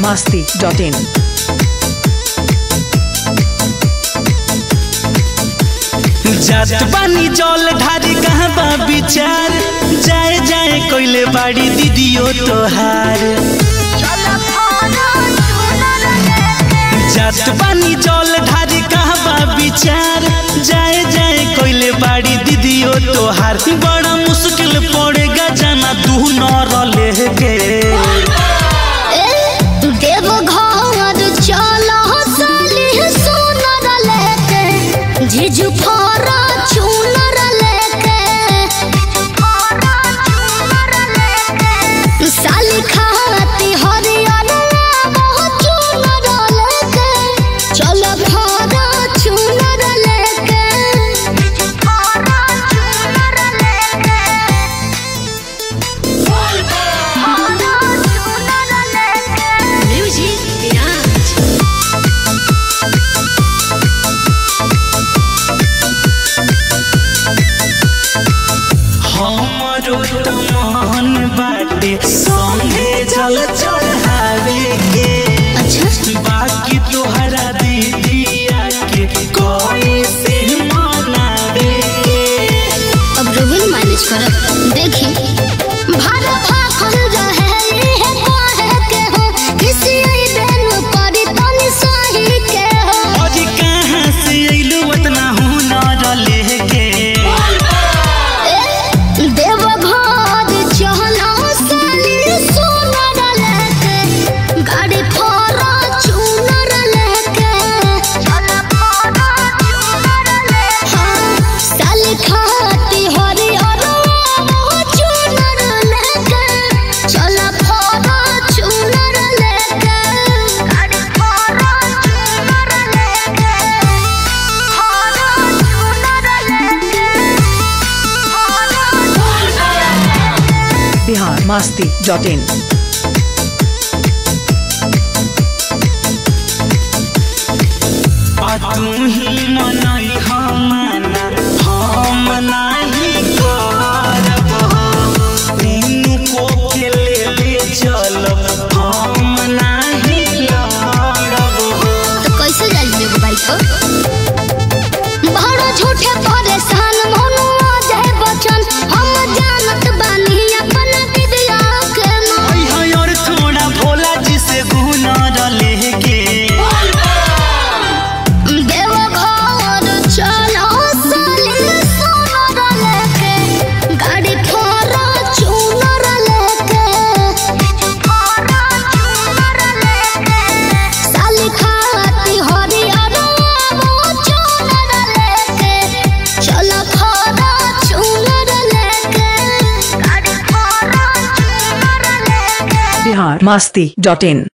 masti.in. जात बानी जल ढारी कहाँ बा विचार जाए जाए कोइले बाड़ी दीदियो तोहार जात बानी जल ढारी कहाँ बा विचार जाए जाए कोइले बाड़ी दीदियो तोहार बड़ा मुश्किल पड़ेगा जाना तू न लेके झिझु फोरा चूनर लेके साली खाती हरियर बहुत चूनर लेके चल फोरा चूनर लेके फोरा चूनर लेके फोरा चूनर लेके म्यूजिक विराज हमरो त मन बाटे संगे जल चढ़ावे के अच्छा बाकी तोहरा दीदिया के कोई से मनावे के अब रोहन मैनेज करब देखी भाड़ा भाखल रहे है काहे के हो किसी दिन परी तनी सही के हो अजी कहाँ से अइलू उतना हुनर लेके देव घर चहला साली सोनर लेके गाड़ी फोरा चूनर लेके चल फोरा चूनर लेके हाँ साली खाती हरी और चूनर लेके चल फोरा चूनर लेके गाड़ी फोरा चूनर लेके फोरा चूनर लेके Bihar masti.in. आ तू ही मनई हमना हम नाही करब तीनू को के ले ले चलब हम नाही लड़ब तो कैसे जाइए एगो बाइक पर बड़ा झूठे परेशान मनु आ जाए बचन हम जानत बानी अपन विद्या के माँ आई है और थोड़ा भोला जी से गुनर लेके देव घर चलो साली सोनर लेके गाड़ी फोरा चूनर लेके फोरा चूनर लेके साली खाती हरियर वो चूनर लेके चलो फोरा चूनर लेके गाड़ी फोरा चूनर लेके Bihar masti.in.